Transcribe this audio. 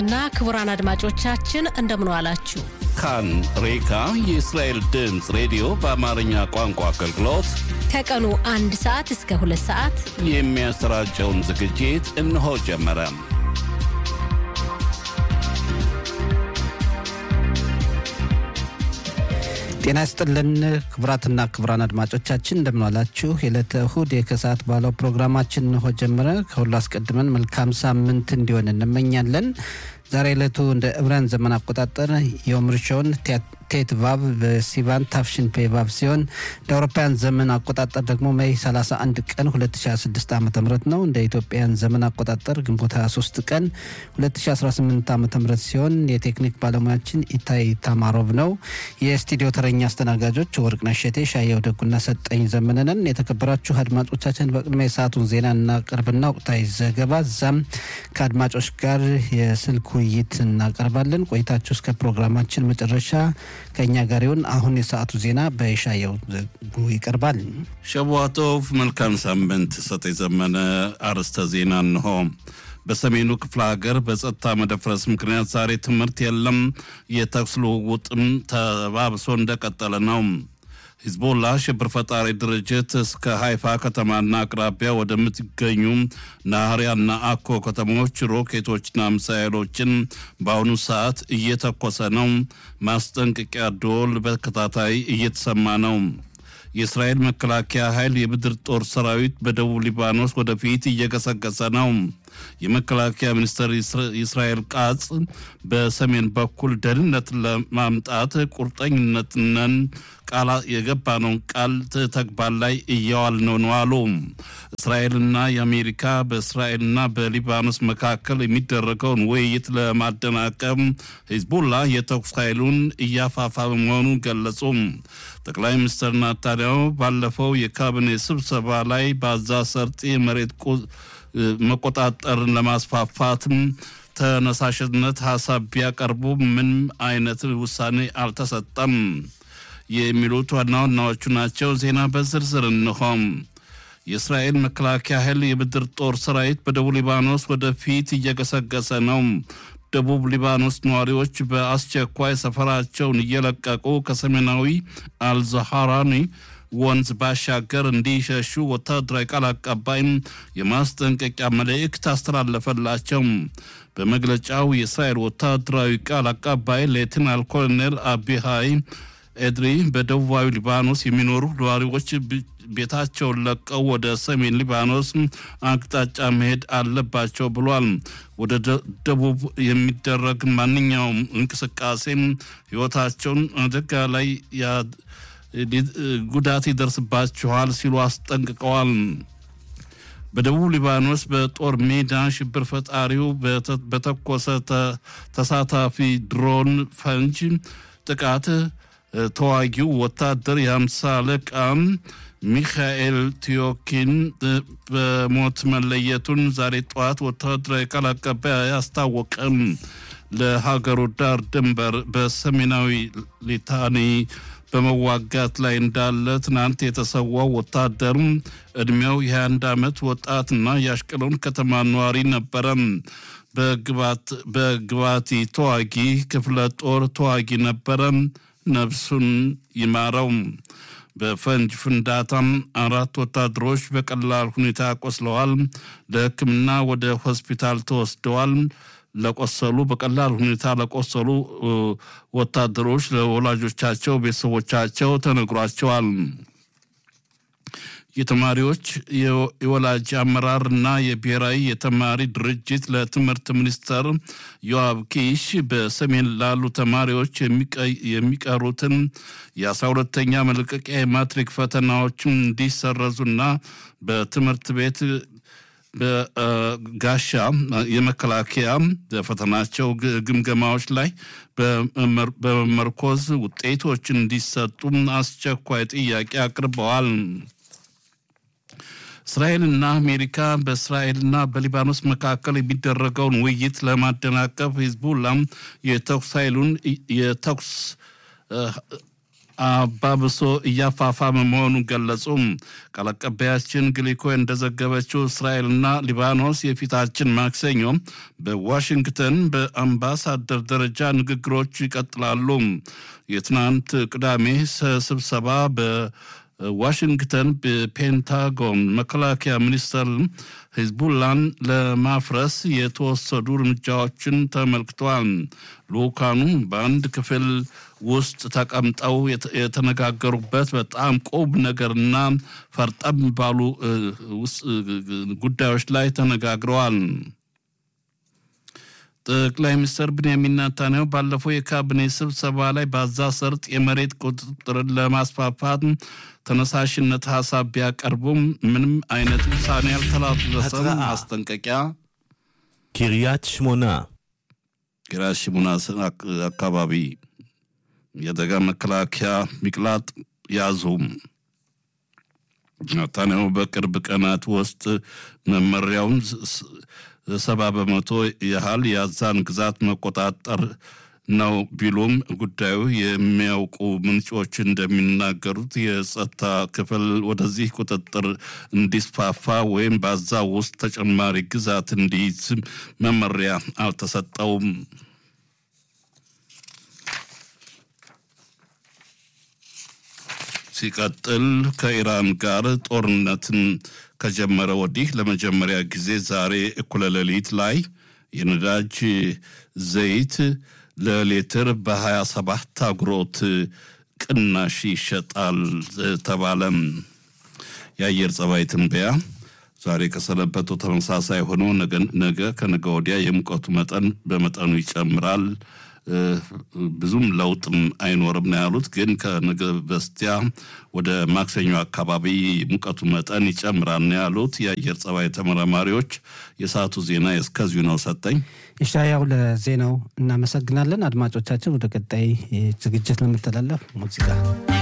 እና ክቡራን አድማጮቻችን እንደምን ዋላችሁ። ካን ሬካ የእስራኤል ድምፅ ሬዲዮ በአማርኛ ቋንቋ አገልግሎት ከቀኑ አንድ ሰዓት እስከ ሁለት ሰዓት የሚያሰራጨውን ዝግጅት እነሆ ጀመረ። ጤና ይስጥልን ክቡራትና ክቡራን አድማጮቻችን እንደምንዋላችሁ። የዕለተ እሁድ የከሰዓት ባለው ፕሮግራማችን እንሆ ጀመረ። ከሁሉ አስቀድመን መልካም ሳምንት እንዲሆን እንመኛለን። ዛሬ ዕለቱ እንደ ዕብራን ዘመን አቆጣጠር የዮም ሪሾን ቴት ቫቭ በሲቫን ታፍሽን ፔ ቫቭ ሲሆን እንደ አውሮፓውያን ዘመን አቆጣጠር ደግሞ ሜይ 31 ቀን 2026 ዓ ም ነው። እንደ ኢትዮጵያን ዘመን አቆጣጠር ግንቦት 23 ቀን 2018 ዓ ም ሲሆን የቴክኒክ ባለሙያችን ኢታይ ታማሮቭ ነው። የስቱዲዮ ተረኛ አስተናጋጆች ወርቅነሽ እሸቴ፣ ሻየው ደጉና ሰጠኝ ዘመነንን። የተከበራችሁ አድማጮቻችን በቅድሚያ የሰዓቱን ዜና እናቀርብና ወቅታዊ ዘገባ እዛም ከአድማጮች ጋር የስልክ ውይይት እናቀርባለን። ቆይታችሁ እስከ ፕሮግራማችን መጨረሻ ከእኛ ጋር ይሁን። አሁን የሰዓቱ ዜና በሻየው ዘጉ ይቀርባል። ሸቧቶቭ መልካም ሳምንት። ሰጥ የዘመነ አርዕስተ ዜና እንሆ። በሰሜኑ ክፍለ ሀገር በጸጥታ መደፍረስ ምክንያት ዛሬ ትምህርት የለም። የተኩስ ልውውጥም ተባብሶ እንደቀጠለ ነው። ሂዝቦላ ሽብር ፈጣሪ ድርጅት እስከ ሃይፋ ከተማና አቅራቢያ ወደምትገኙ ናህሪያና አኮ ከተሞች ሮኬቶችና ሚሳይሎችን በአሁኑ ሰዓት እየተኮሰ ነው። ማስጠንቀቂያ ደወል በተከታታይ እየተሰማ ነው። የእስራኤል መከላከያ ኃይል የምድር ጦር ሰራዊት በደቡብ ሊባኖስ ወደፊት እየገሰገሰ ነው። የመከላከያ ሚኒስትር ኢስራኤል ቃጽ በሰሜን በኩል ደህንነትን ለማምጣት ቁርጠኝነትነን ቃል የገባነውን ቃል ተግባር ላይ እያዋል ነው ነው አሉ። እስራኤልና የአሜሪካ በእስራኤልና በሊባኖስ መካከል የሚደረገውን ውይይት ለማደናቀም ሂዝቡላ የተኩስ ኃይሉን እያፋፋመ መሆኑን ገለጹ። ጠቅላይ ሚኒስትር ናታንያሁ ባለፈው የካቢኔ ስብሰባ ላይ በአዛ ሰርጥ የመሬት መቆጣጠርን ለማስፋፋትም ተነሳሽነት ሀሳብ ቢያቀርቡ ምንም አይነት ውሳኔ አልተሰጠም። የሚሉት ዋና ዋናዎቹ ናቸው። ዜና በዝርዝር እንሆም። የእስራኤል መከላከያ ኃይል የምድር ጦር ሰራዊት በደቡብ ሊባኖስ ወደፊት እየገሰገሰ ነው። ደቡብ ሊባኖስ ነዋሪዎች በአስቸኳይ ሰፈራቸውን እየለቀቁ ከሰሜናዊ አልዛሃራኒ ወንዝ ባሻገር እንዲሸሹ ወታደራዊ ቃል አቀባይም የማስጠንቀቂያ መልእክት አስተላለፈላቸው። በመግለጫው የእስራኤል ወታደራዊ ቃል አቀባይ ሌትናል ኮሎኔል አቢሃይ ኤድሪ በደቡባዊ ሊባኖስ የሚኖሩ ነዋሪዎች ቤታቸውን ለቀው ወደ ሰሜን ሊባኖስ አቅጣጫ መሄድ አለባቸው ብሏል። ወደ ደቡብ የሚደረግ ማንኛውም እንቅስቃሴም ሕይወታቸውን አደጋ ላይ ጉዳት ይደርስባቸዋል ሲሉ አስጠንቅቀዋል። በደቡብ ሊባኖስ በጦር ሜዳ ሽብር ፈጣሪው በተኮሰ ተሳታፊ ድሮን ፈንጅ ጥቃት ተዋጊው ወታደር የአምሳ አለቃ ሚካኤል ቲዮኪን በሞት መለየቱን ዛሬ ጠዋት ወታደራዊ ቃል አቀባይ አስታወቀም። ለሀገሩ ዳር ድንበር በሰሜናዊ ሊታኒ በመዋጋት ላይ እንዳለ ትናንት የተሰዋው ወታደር ዕድሜው የ21 ዓመት ወጣትና የአሽቀሎን ከተማ ነዋሪ ነበረ። በግባቲ ተዋጊ ክፍለ ጦር ተዋጊ ነበረ። ነፍሱን ይማረው። በፈንጅ ፍንዳታም አራት ወታደሮች በቀላል ሁኔታ ቆስለዋል። ለሕክምና ወደ ሆስፒታል ተወስደዋል። ለቆሰሉ በቀላል ሁኔታ ለቆሰሉ ወታደሮች ለወላጆቻቸው፣ ቤተሰቦቻቸው ተነግሯቸዋል። የተማሪዎች የወላጅ አመራር እና የብሔራዊ የተማሪ ድርጅት ለትምህርት ሚኒስተር ዮአብ ኪሽ በሰሜን ላሉ ተማሪዎች የሚቀሩትን የአስራ ሁለተኛ መልቀቂያ የማትሪክ ፈተናዎችን እንዲሰረዙና በትምህርት ቤት በጋሻ የመከላከያ በፈተናቸው ግምገማዎች ላይ በመመርኮዝ ውጤቶች እንዲሰጡ አስቸኳይ ጥያቄ አቅርበዋል። እስራኤልና አሜሪካ በእስራኤልና በሊባኖስ መካከል የሚደረገውን ውይይት ለማደናቀፍ ሂዝቡላ የተኩስ ኃይሉን የተኩስ አባብሶ እያፋፋመ መሆኑን ገለጹ። ቃል አቀባያችን ግሊኮ እንደዘገበችው እስራኤልና ሊባኖስ የፊታችን ማክሰኞ በዋሽንግተን በአምባሳደር ደረጃ ንግግሮች ይቀጥላሉ። የትናንት ቅዳሜ ስብሰባ በዋሽንግተን በፔንታጎን መከላከያ ሚኒስቴር ሂዝቡላን ለማፍረስ የተወሰዱ እርምጃዎችን ተመልክተዋል። ልኡካኑ በአንድ ክፍል ውስጥ ተቀምጠው የተነጋገሩበት በጣም ቁም ነገርና ፈርጠም ባሉ ጉዳዮች ላይ ተነጋግረዋል። ጠቅላይ ሚኒስትር ብንያሚን ኔታንያሁ ባለፈው የካቢኔ ስብሰባ ላይ በጋዛ ሰርጥ የመሬት ቁጥጥርን ለማስፋፋት ተነሳሽነት ሀሳብ ቢያቀርቡም ምንም አይነት ውሳኔ ያልተላለፈም ማስጠንቀቂያ קריית שמונה, ቂርያት ሽሙና አካባቢ የአደጋ መከላከያ ሚቅላጥ ያዙ። ኔታንያሁ በቅርብ ቀናት ውስጥ መመሪያውን ሰባ በመቶ ያህል የአዛን ግዛት መቆጣጠር ነው ቢሉም ጉዳዩ የሚያውቁ ምንጮች እንደሚናገሩት የጸጥታ ክፍል ወደዚህ ቁጥጥር እንዲስፋፋ ወይም በአዛ ውስጥ ተጨማሪ ግዛት እንዲይዝ መመሪያ አልተሰጠውም። ሲቀጥል ከኢራን ጋር ጦርነትን ከጀመረ ወዲህ ለመጀመሪያ ጊዜ ዛሬ እኩለ ሌሊት ላይ የነዳጅ ዘይት ለሌትር በ27 አጉሮት ቅናሽ ይሸጣል ተባለም። የአየር ጸባይ ትንበያ ዛሬ ከሰነበተው ተመሳሳይ ሆኖ ነገ ከነገ ወዲያ የሙቀቱ መጠን በመጠኑ ይጨምራል። ብዙም ለውጥም አይኖርም ነው ያሉት። ግን ከነገ በስቲያ ወደ ማክሰኞ አካባቢ ሙቀቱ መጠን ይጨምራል ነው ያሉት የአየር ጸባይ ተመራማሪዎች። የሰዓቱ ዜና እስከዚሁ ነው። ሰጠኝ ኢሻያው ለዜናው እናመሰግናለን። አድማጮቻችን ወደ ቀጣይ ዝግጅት ለመተላለፍ ሙዚቃ